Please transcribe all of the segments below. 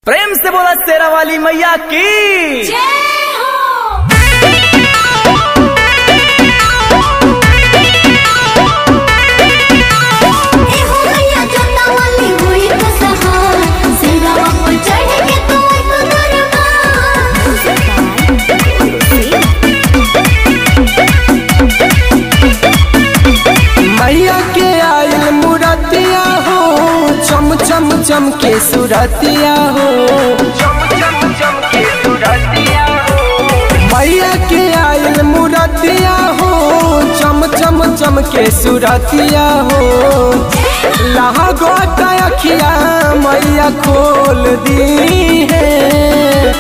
प्रेम से बोला शेरा वाली मैया की जय हो ए हो मैया जोता वाली हुई तो सहार सिरवा पर चढ़ के तू एक मैया के आयल मुरतिया हो चम चम चम के सुरतिया हो मैया के आयल मुरतिया हो चम चम चम के सुरतिया हो लागो अखिया मैया खोल दी है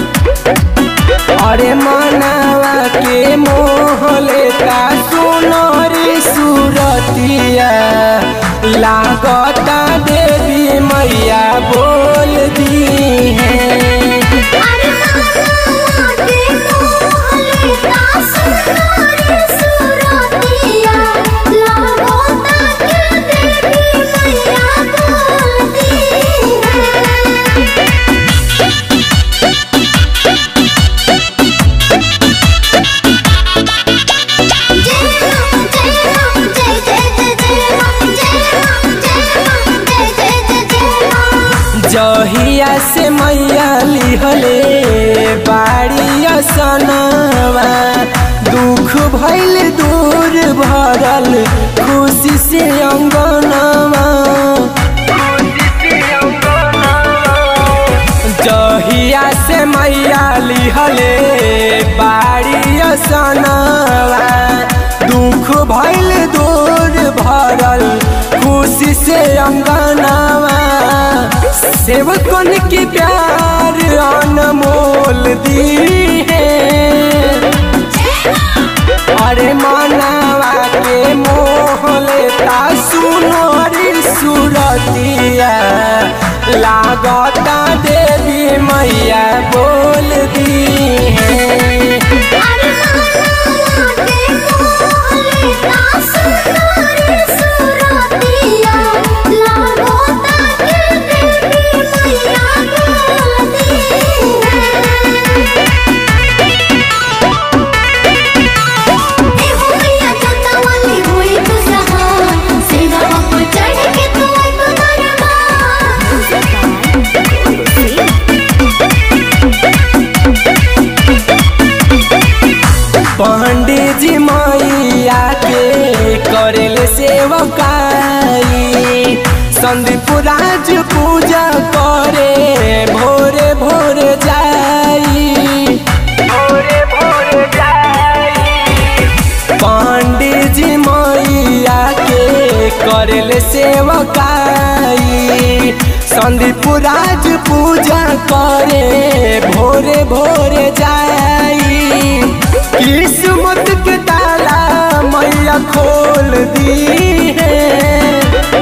अरे मनावा के मोह लेता सुनरी सुरतिया लागता देवी मैया बोल दी है अरे माला के मोहले का सुनारी सुरतिया लागो ताके देवी मैया बोलती है जय राम जय राम जय जय जय जय राम जय राम जय राम जय जय जय जय राम जहिया से मैया लिहले बाड़ी सनवा दुख भइल दूर भरल खुशी से अंगनवा जहिया से मैया लिहले बाड़ी सनवा दुख भइल दूर भरल खुशी से अंगनवा सेवकन के प्यार अनमोल दी है अरे मानवा के मोह लेता सुनरी सुरतिया लागता देवी मैया बोल दी है अरे माला के मोहले का सुनारी सुरतिया लागो ताके देवी मैया बोलती है ए हो मैया जोता वाली हुई तो सहार सिरवा पर चढ़ के तू एक पंडित जी मैया के करेल सेवकाई संदीप राज पूजा करे भोरे भोरे जाई पंडित जी मैया के करेल सेवकाई संदीप राज पूजा करे भोरे भोरे जाई किस्मत के ताला मैया खोल दी है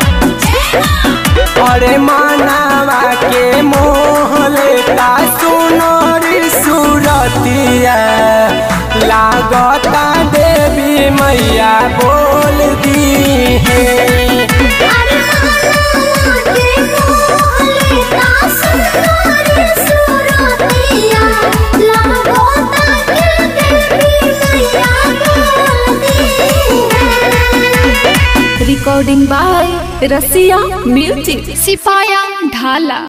अरे मानवा के मोह लेता सुनरी सुरतिया लागता देवी मैया बोल दी है अरे माला के मोहले का सुनारी सुरतिया लागो ताके देवी मैया बोलती है recording by Rasia Music. सिपाया ढाला